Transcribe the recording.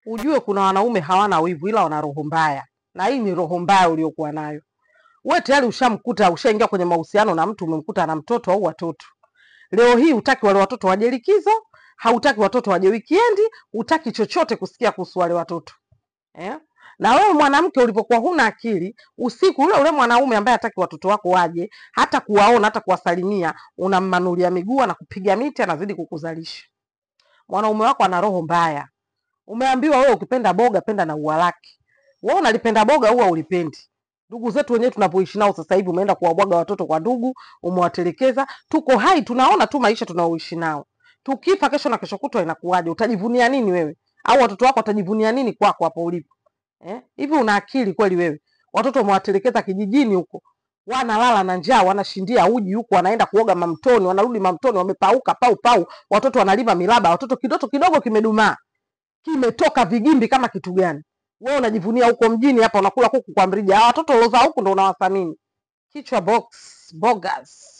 ujue kuna wanaume hawana wivu ila wana roho mbaya, na hii ni roho mbaya uliokuwa nayo wewe. Tayari ushamkuta, ushaingia kwenye mahusiano na mtu, umemkuta na mtoto au watoto. Leo hii hutaki wale watoto waje likizo, hautaki watoto waje wikiendi, hutaki chochote kusikia kuhusu wale watoto eh? Na wewe mwanamke ulipokuwa huna akili, usiku ule ule mwanaume ambaye hataki watoto wako waje, hata kuwaona, hata kuwasalimia, unammanulia miguu na kupiga miti, anazidi kukuzalisha. Mwanaume wako ana roho mbaya. Umeambiwa wewe ukipenda boga penda na ua lake. Wewe unalipenda boga, ua ulipendi. Ndugu zetu wenyewe tunapoishi nao sasa hivi, umeenda kuwabwaga watoto kwa ndugu, umewatelekeza. Tuko hai, tunaona tu maisha tunaoishi nao. Tukifa kesho na kesho kutwa inakuwaje? Utajivunia nini wewe? Au watoto wako watajivunia nini kwako hapo ulipo? Eh? Hivi una akili kweli wewe? Watoto umewatelekeza kijijini huko, wanalala na njaa, wanashindia uji huko, wanaenda kuoga mamtoni, wanarudi mamtoni wamepauka pau pau, watoto wanalima milaba, watoto kidoto kidogo kimedumaa, kimetoka vigimbi kama kitu gani? Wewe unajivunia huko mjini, hapa unakula kuku kwa mrija. Hawa watoto uliozaa huku ndo unawathamini. Kichwa box bogus.